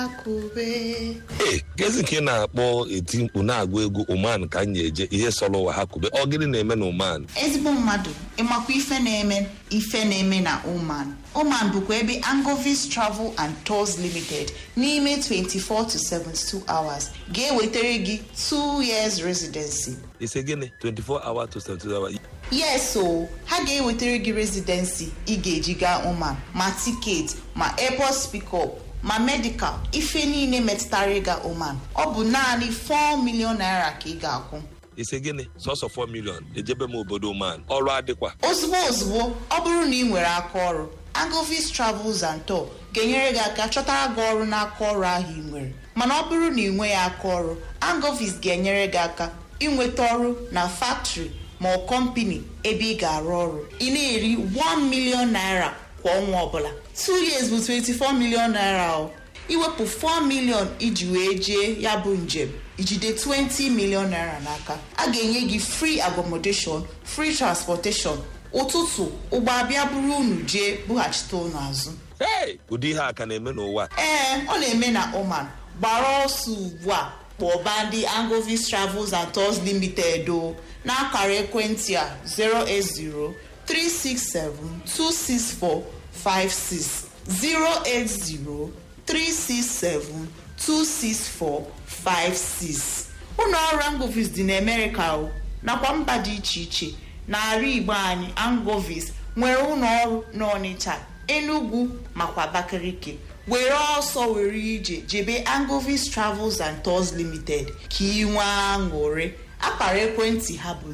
kube ee gezi nke ị na-akpọ eti mkpu na-agụ egwu oman ka m eje ihe sọrọ ụwa ha kube ọ gịnị na-eme na oman ezigbo mmadụ ịmakwa ife na-eme ife na-eme na oman oman bụkwa ebe angovis travel and tours limited n'ime 24 to 72 hours ga-ewetara gị 2 years residency ise gịnị 24 hour to 72 hour yes o ha ga-ewetara gị residency ị ga-eji gaa oman ma tiketi ma airport pickup ma medical ife niile metụtara ịga oman ọ bụ naanị 4 million naira ka ị ga-akwụ ise gịnị sọsọ 4 million ejebe m obodo oman ọrụ adịkwa ozugbo ozugbo ọ bụrụ na ị nwere aka ọrụ agovis travels and tour ga-enyere gị aka chọtara gị ọrụ n'aka ọrụ ahụ ị nwere mana ọ bụrụ na ị nweghị aka ọrụ agovis ga-enyere gị aka ịnweta ọrụ na factory ma ọ kọmpani ebe ị ga-arụ ọrụ ị na-eri 1 million naira kwa ọnwa ọbụla 2 years bụ 24 million naira o iwepụ 4 million iji wee jee ya bụ njem ijide 20 million naira n'aka a ga-enye gị free accommodation free transportation ụtụtụ ụgbọ abịa buru unu jee bughachite unu azụ hey ụdị ihe a ka na-eme n'ụwa ee ọ na-eme na oman gbara ọsọ ugbu a kpọba ndị angovis travels and tours limited o n'akara ekwentị a 080 367 264 56 080 367 264 56 ụlọ ọrụ angovis dị n'amerịka o nakwa mba dị iche iche n'ala igbo anyị angovis nwere ụlọ ọrụ n'ọnịcha enugwu makwa abakaliki were ọsọ were ije jebe angovis travels and tours limited ka ị nwee aṅụrị akara ekwentị ha bụ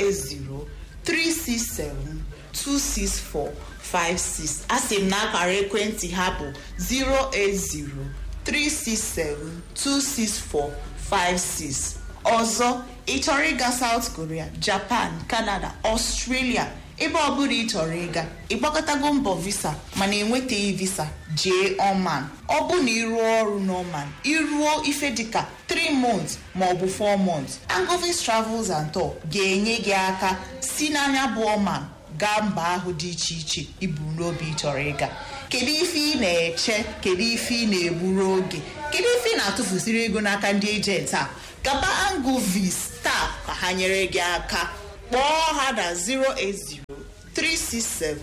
080 367 264 56 asị m na akara ekwentị ha bụ 080 367 264 56 ọzọ ị chọrọ ịga South Korea Japan Canada Australia ebe ọbụla ị chọrọ ịga ịgbakọtago mbọ visa mana enwetaghị visa jee Oman ọ bụ na ịrụọ ọrụ n'Oman ịrụọ ife dịka 3 months maọbụ 4 months Angovis Travels and Tour ga-enye gị aka si n'anya bụ Oman gaa mba ahụ dị iche iche ibu n'obi ị chọrọ ịga kedu ife ị na-eche kedu ife ị na-egburu oge kedu ife ị na-atụfusiri ego n'aka ndị ejenti a gaba Angovis taa ka ha nyere gị aka kpọọ ha na 080 367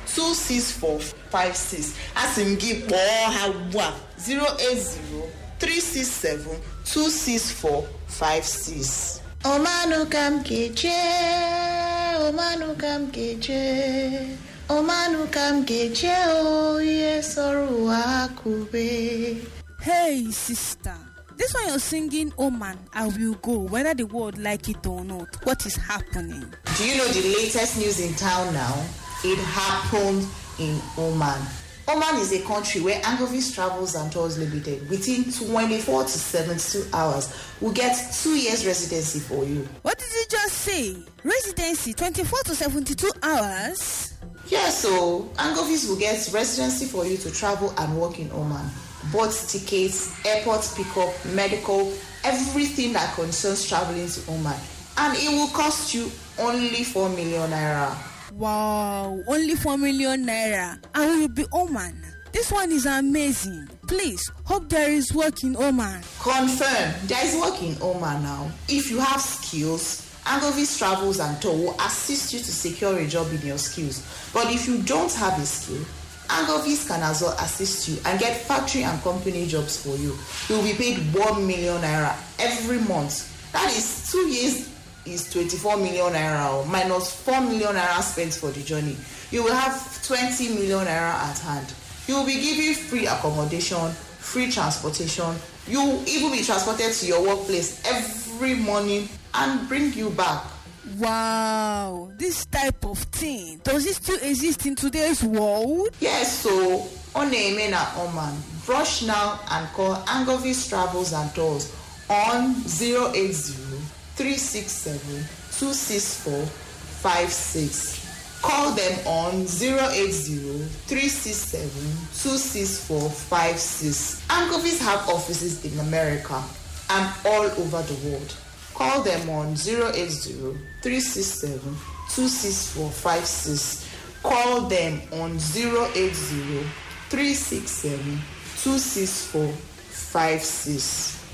26456 asị m gị kpọọ ha ugbu a 080 367 26456 Omanụ ka m ga-eje Omanụ ka m ga-eje Omanụ ka m ga-eje o ihe sọrọ ụwa akụbe Hey, sister. This one you're singing, Oh man, I will go, whether the world like it or not. What is happening? Do you know the latest news in town now? It happened in Oman. Oman is a country where Angovis Travels and Tours Limited, within 24 to 72 hours, will get two years residency for you. What did you just say? Residency 24 to 72 hours? Yes, so Angovis will get residency for you to travel and work in Oman. Both tickets, airport pickup, medical, everything that concerns traveling to Oman. And it will cost you only 4 million naira. Wow, only 4 million naira. I will be Oman. This one is amazing. Please, hope there is work in Oman. Confirm, there is work in Oman now. If you have skills, Angovis Travels and Tour will assist you to secure a job in your skills. But if you don't have a skill, Angovis can as well assist you and get factory and company jobs for you. You will be paid 1 million naira every month. That is two years is 24 million naira or minus 4 million naira spent for the journey. You will have 20 million naira at hand. You will be given free accommodation, free transportation. You will even be transported to your workplace every morning and bring you back. Wow, this type of thing does it still exist in today's world? Yes, so on na Oman, brush now and call Angovis Travels and Tours on 080 367 264 56. Call them on 080 367 264 56. Angovis have offices in America and all over the world. Call them on 080 367 264 56. Call them on 080 367 264 56